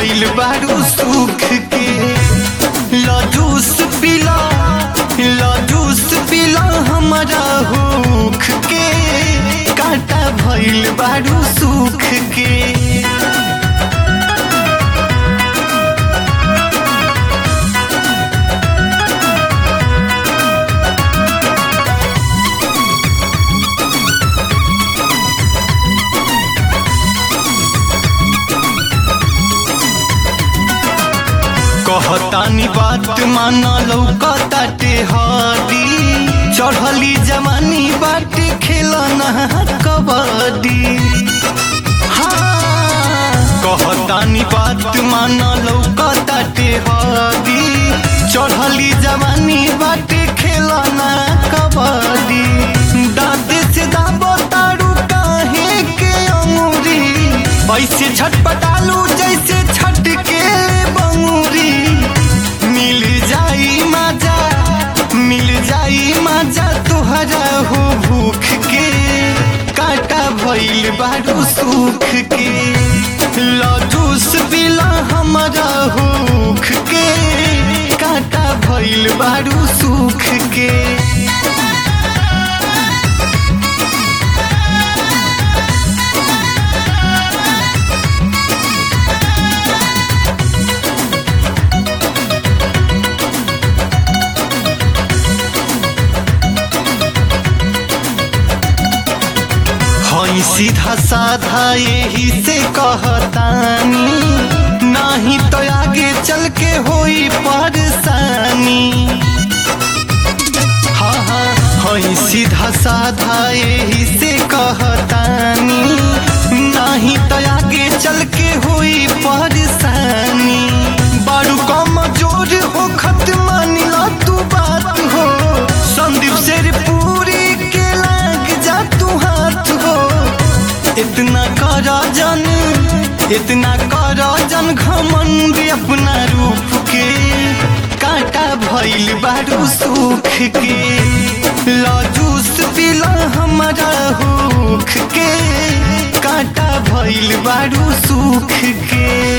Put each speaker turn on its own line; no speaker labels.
भइल बारू सुख के लजूस पिला लजूस पिला हमारा हुख के काटा भइल बारू सुख के कहतानी बात माना लौकताटे हरी चढ़ली जवानी बाटे खेलना कबड्डी हाँ कहतानी बात माना लौकताटे हरी चढ़ली जवानी बाटे खेलना कबड्डी दाँत से दाबो तारू काहे के अंगूरी ऐसे झटपटालू जैसे छटके बंगूरी मिल जाई मजा मिल जाई मजा तुहरा हो भूख के काटा भइल बारू सुख के लजूस बिला हमारा हुख के काटा भइल बारू सुख के हई सीधा साधा यही से कहतानी नाही तो आगे चल के होई परेशानी हाँ हाँ हई सीधा साधा यही से कहतानी नाही तो आगे चल के होई परेशानी बारू कम जोर हो खत मानिला तू बात हो संदीप शेर पूरी के लाग जा तू हाथ हो इतना करा जन इतना करा जन घमंड अपना रूप के काटा भइल बारू सुख के लजूस पिला हमारा हुख के काटा भइल बारू सुख के